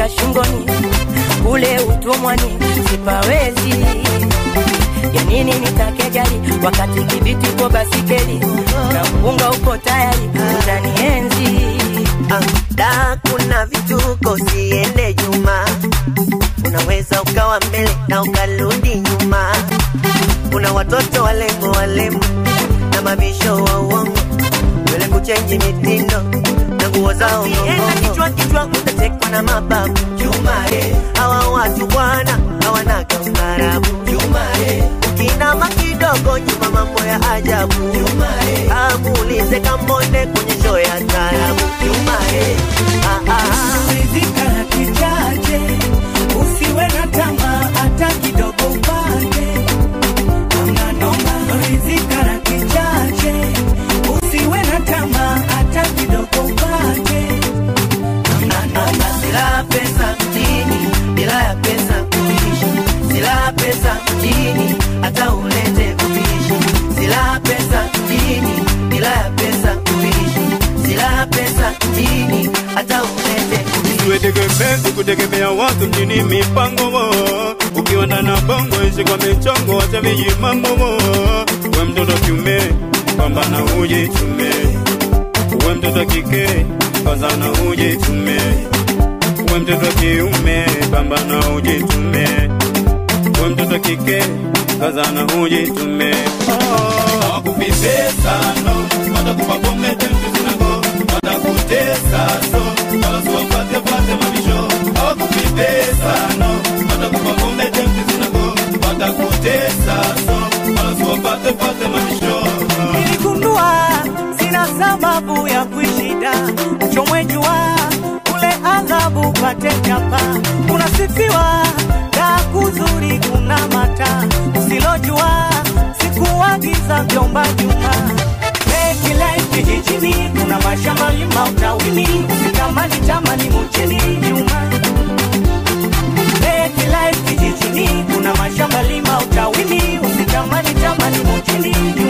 ya shingoni kule utumwani sipawezi ya nini nitake gari wakati kibiti uko basikeli na mpunga uko tayari utanienzi da kuna vituko siende nyuma unaweza ukawa mbele na ukarudi nyuma kuna watoto walembo walembo na mabisho wa uongo wele kuchenji mitindo na nguo zao Ukienda kichwa kichwa utatekwa na mababu Jumare hawa watu bwana hawanaga ustaarabu Jumare ukinama kidogo nyuma mambo ya ajabu Jumare amuulize kambonde kwenye show ya taarabu Jumare ah, ah. rizika na kichache, usiwe na tamaa hata kidogo upate. Hamna noma, rizika na kichache, usiwe na tamaa hata kidogo upate. Hamna noma, Sila pesa mjini bila ya pesa kuishi, sila pesa mjini hata ulete kuishi, sila pesa mjini bila ya pesa kuishi, sila pesa mjini hata ulete kuishi. Usiwetegemee kutegemea watu mjini mipango wo. ukiwa ndani ya bongo ishi kwa michongo acha vijimambo wo. we mtoto kiume pambana ujitume we mtoto kike kazana ujitume we mtoto kiume pambana ujitume we mtoto kike kazana ujitume hawakupi pesa no watakupa pombe tembe zinago watakutesa so wala siwapate pate mabisho hawakupi pesa no watakupa pombe tembe zinago watakutesa so wala siwapate pate mabisho niligundua sina sababu ya kuishida, uchomwe jua ule adhabu pate chapa, unasifiwa da kuzuri kuna mata, usilojua sikuagiza vyomba juma Make life kijijini, kuna mashamba lima utawini, usitamani tamani mchini nyuma Make life kijijini, kuna mashamba lima utawini, usitamani tamani mchini nyuma